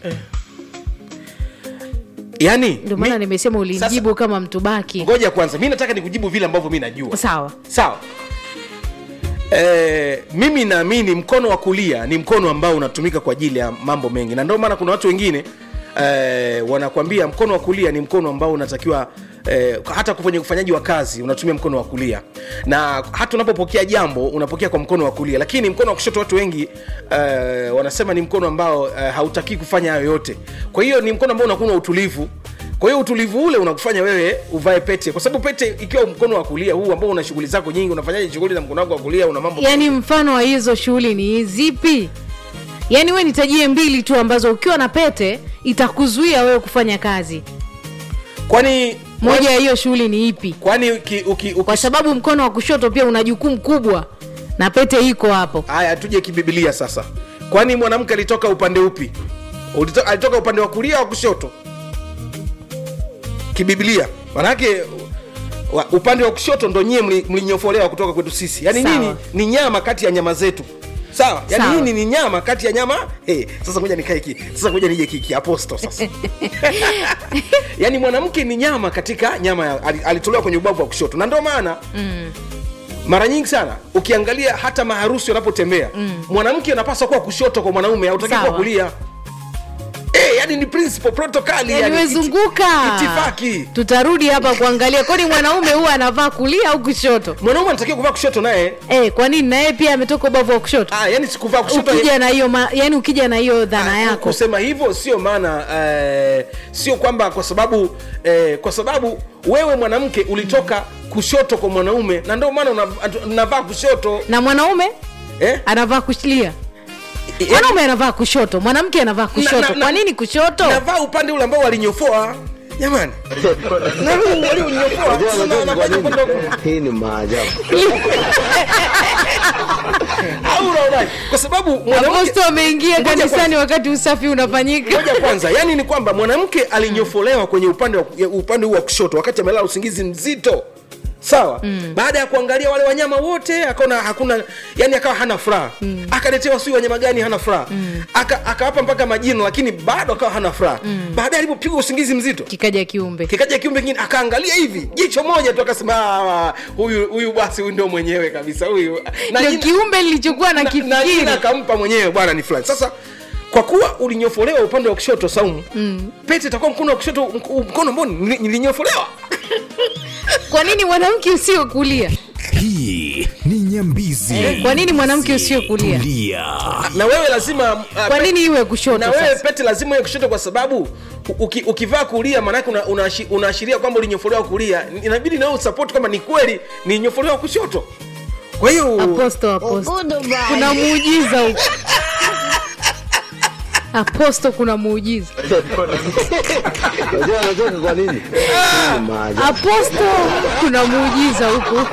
yani ndio maana mi- nimesema ulinijibu kama mtubaki ngoja kwanza mi nataka nikujibu vile ambavyo mi najua sawa sawa e, mimi naamini mkono wa kulia ni mkono ambao unatumika kwa ajili ya mambo mengi na ndio maana kuna watu wengine e, wanakwambia mkono wa kulia ni mkono ambao unatakiwa e, hata kwenye ufanyaji wa kazi unatumia mkono wa kulia na hata unapopokea jambo unapokea kwa mkono wa kulia lakini mkono wa kushoto watu wengi e, wanasema ni mkono ambao e, hautakii kufanya hayo yote kwa hiyo ni mkono ambao unakuwa na utulivu kwa hiyo utulivu ule unakufanya wewe uvae pete kwa sababu pete ikiwa mkono wa kulia huu ambao una shughuli zako nyingi unafanyaje shughuli na mkono wako wa kulia una mambo yaani mfano wa hizo shughuli ni zipi yaani we nitajie mbili tu ambazo ukiwa na pete itakuzuia wewe kufanya kazi kwani moja ya hiyo shughuli ni ipi kwani uki, uki, uki, kwa sababu mkono wa kushoto pia una jukumu kubwa na pete iko hapo haya tuje kibibilia sasa kwani mwanamke alitoka upande upi Ulito, alitoka upande wa kulia au kushoto kibibilia manake wa, upande wa kushoto ndo nyie mli- mlinyofolewa kutoka kwetu sisi yaani Sawa. nini ni nyama kati ya nyama zetu sawa yaani Sawa. nini ni nyama kati ya nyama hey, sasa ngoja nikae ki sasa ngoja nije kiki aposto sasa yaani mwanamke ni nyama katika nyama ya, ali- alitolewa kwenye ubavu wa kushoto na ndio maana mm. mara nyingi sana ukiangalia hata maharusi wanapotembea mm. mwanamke anapaswa kuwa kushoto kwa mwanaume hautaki kuwa Sawa. kulia Eh, yani ni principle protocol yaani yani, wezunguka iti- itifaki tutarudi hapa kuangalia kwani mwanaume huwa anavaa kulia au kushoto mwanaume anatakiwa kuvaa kushoto naye e, kwa nini naye pia ametoka ubavu wa kushoto ah, yani sikuvaa kushoto ukija na hiyo ma- yaani ukija na hiyo dhana Ah, yako kusema hivyo sio maana eh, sio kwamba kwa sababu eh, kwa sababu wewe mwanamke ulitoka kushoto kwa mwanaume na ndio maana unav- unavaa kushoto na mwanaume eh? anavaa kulia Yaani- mwanaume anavaa kushoto mwanamke anavaa kushoto na- na- kwa nini kushoto navaa upande ule ambao walinyofoa jamani na huu walionyofoa sasa na- nafanya upande wa kulia. hii ni maajabu au unaonaje? kwa sababu mwanamke aposto ameingia Ngoja kanisani kwanza. wakati usafi unafanyika moja kwanza yani ni kwamba mwanamke alinyofolewa kwenye upande wa, ya- upande huu wa kushoto wakati amelala usingizi mzito sawa mm. baada ya kuangalia wale wanyama wote akaona hakuna yani akawa hana furaha mm. akaletewa sijui wanyama gani hana furaha mm. Aka, akawapa mpaka majina lakini bado akawa hana furaha mm. baadaye alipopigwa usingizi mzito kikaja kiumbe kikaja kiumbe kingine akaangalia hivi jicho moja tu akasema "Ah, huyu huyu basi huyu ndio mwenyewe kabisa huyu na ndio jina- kiumbe nilichokuwa na na- na jina kifikiri akampa mwenyewe bwana ni fulani sasa kwa kuwa ulinyofolewa upande wa kushoto saumu mm. pete itakuwa mkono wa kushoto mk- mkono ambao nili- nilinyofolewa kwa nini mwanamke usio kulia hii ni nyambizi kwa nini mwanamke usio kulia tulia na wewe lazima uh, kwa pe- nini iwe kushoto na wewe sasa pete lazima iwe kushoto kwa sababu uki, ukivaa kulia maanake unaashiria una, unaashi- unaashiria kwamba ulinyofolewa kulia inabidi nawe usapoti kwamba ni kweli nilinyofolewa kushoto kwa hiyo aposto aposto kuna muujiza huko aposto kuna muujiza unajua anacheka kwa nini hii ni maajabu aposto kuna muujiza huku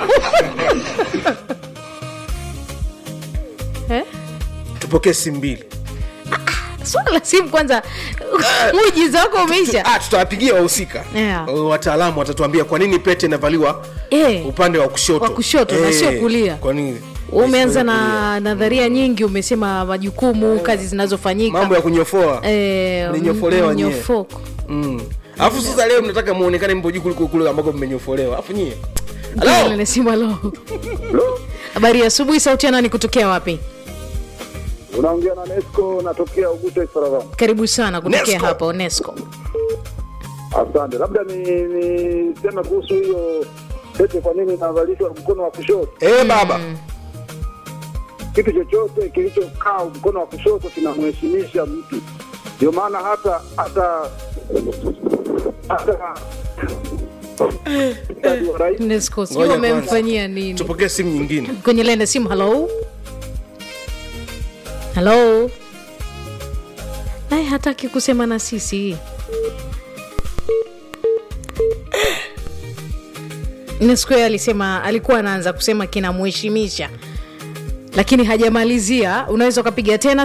eh? tupokee simu mbili swala la simu kwanza muujiza wako umeisha ah, tutawapigia wahusika Yeah. Uh, wataalamu watatuambia kwa nini pete inavaliwa Eh, upande wa kushoto Wa kushoto na sio kulia. kwa nini umeanza Isiwe kulia. na nadharia nyingi umesema majukumu kazi zinazofanyika mambo ya kunyofoa Eh, Mlinyofolewa nyie. mnyofoko. Mm. alafu sasa leo mnataka muonekane mpo juu kuliko kule ambako mmenyofolewa alafu nyie Halo, halo ni simu, halo. habari ya asubuhi sauti ya nani kutokea wapi unaongea na Nesco, natokea Uguta Isaragani. karibu sana kutokea Nesco. hapa onesco Asante, labda ni niseme kuhusu hiyo pete, kwa nini inavalishwa mkono wa kushoto? eh baba Kitu chochote kilichokaa mkono wa kushoto kinamheshimisha mtu, ndio maana hata hata hata wa rais nesco sijui Ngoja wamemfanyia nini tupokee simu nyingine kwenye laini ya simu halo halo naye hataki kusema na sisi nesco yeye alisema alikuwa anaanza kusema kinamheshimisha lakini hajamalizia unaweza ukapiga tena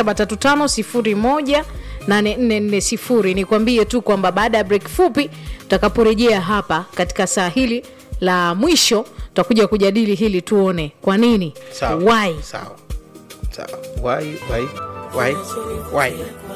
735 8440 nikwambie tu kwamba baada ya break fupi tutakaporejea hapa katika saa hili la mwisho tutakuja kujadili hili tuone kwa nini sawa why sawa sawa why why why why